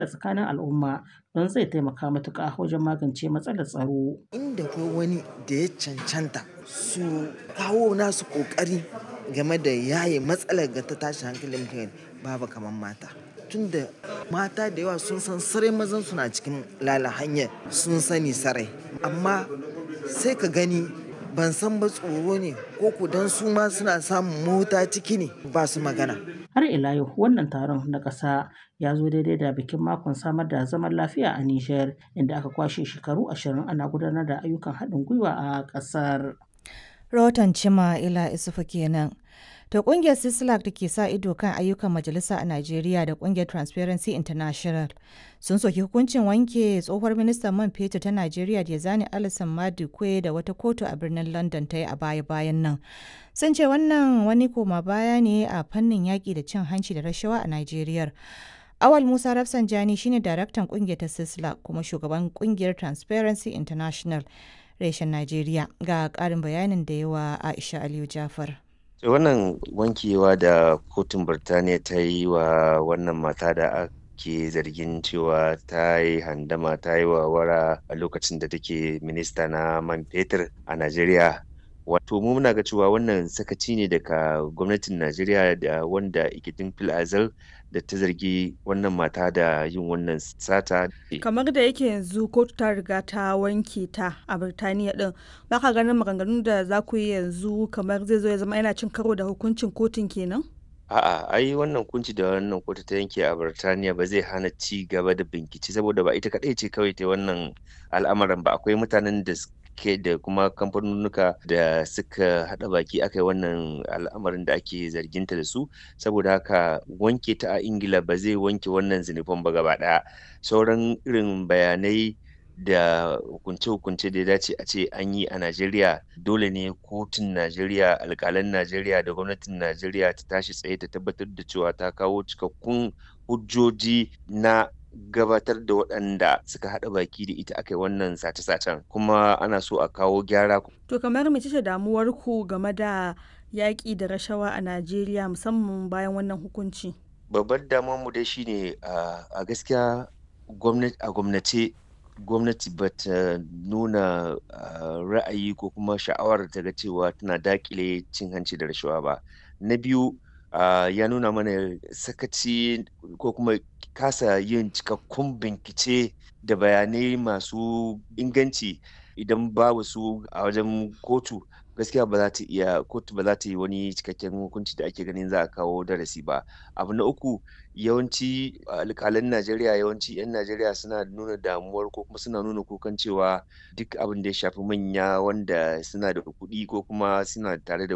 tsakanin al'umma don zai taimaka matuƙa wajen magance matsalar tsaro. Inda ko wani da ya cancanta su kawo nasu ƙoƙari game da yaye matsalar ga ta tashi hankalin mutane babu kamar mata. Tunda mata da yawa sun san sarai mazan su na cikin lala hanyar sun sani sarai amma sai ka gani ban san ba tsoro ne ko ku dan su ma suna samun mota ciki ne ba su magana. Har ila yau wannan taron na ƙasa ya zo daidai da bikin makon samar da zaman lafiya a Nijar inda aka kwashe shekaru ashirin ana gudanar da ayyukan haɗin gwiwa a ƙasar. Rahoton Cima Ila Isufu kenan. To kungiyar Sislak da ke sa ido kan ayyukan majalisa a Najeriya da kungiyar Transparency International sun soki hukuncin wanke tsohuwar ministan man fetur ta Najeriya da zani Alison Madukwe da wata kotu a birnin London ta yi a baya-bayan nan. Sun ce wannan wani koma baya ne a fannin yaƙi da cin hanci da rashawa a Najeriya. Awal Musa Rafsanjani shine daraktan kungiyar ta Sislak kuma shugaban kungiyar Transparency International reshen Najeriya ga ƙarin bayanin da yawa Aisha Aliyu Jafar. wannan wankewa da kotun birtaniya ta yi wa wannan mata da ake zargin cewa ta yi handama ta yi wawara a lokacin da take minista na man fetur a najeriya wato mu muna ga cewa wannan sakaci ne daga gwamnatin najeriya da wanda ikitin fil azal da ta zargi wannan mata da yin wannan sata kamar da yake yanzu kotu ta riga ta wanke ta a birtaniya din baka ganin maganganun da za ku yi yanzu kamar zai zo ya zama yana cin karo da hukuncin kotun kenan A'a, ai wannan kunci da wannan kotu ta yanke a Birtaniya ba zai hana ci gaba da bincike saboda ba ita kaɗai ce kawai ta wannan al'amarin ba akwai mutanen da suke da kuma kamfanonuka da suka haɗa baki aka yi wannan al'amarin da ake zarginta da su saboda haka wanke ta a Ingila ba zai wanke wannan zinufan ba gaba ɗaya sauran irin bayanai da hukunce-hukunce da ya dace a ce an yi a Najeriya dole ne kotun Najeriya alkalan Najeriya da gwamnatin Najeriya ta tashi tsaye ta tabbatar da cewa ta kawo cikakkun hujjoji na gabatar da waɗanda suka haɗa baki da ita aka yi wannan sace-sacen kuma ana so a kawo gyara. To kamar mace ce damuwar ku game da yaƙi da rashawa a Najeriya musamman bayan wannan hukunci? Babbar damuwar mu dai shine a gaskiya a gwamnace gwamnati ba ta nuna ra'ayi ko kuma sha'awar ta ga cewa tana dakile cin hanci da rashawa ba na biyu ya nuna mana sakaci ko kuma kasa yin cikakkun bincike da bayanai masu inganci idan babu su a wajen kotu gaskiya ba za ta iya kotu ba za ta yi wani cikakken hukunci da ake ganin za a kawo darasi ba abu na uku yawanci alƙalan najeriya yawanci 'yan najeriya suna nuna damuwar ko kuma suna nuna kukan cewa duk abin da ya shafi manya wanda suna da kuɗi ko kuma suna tare da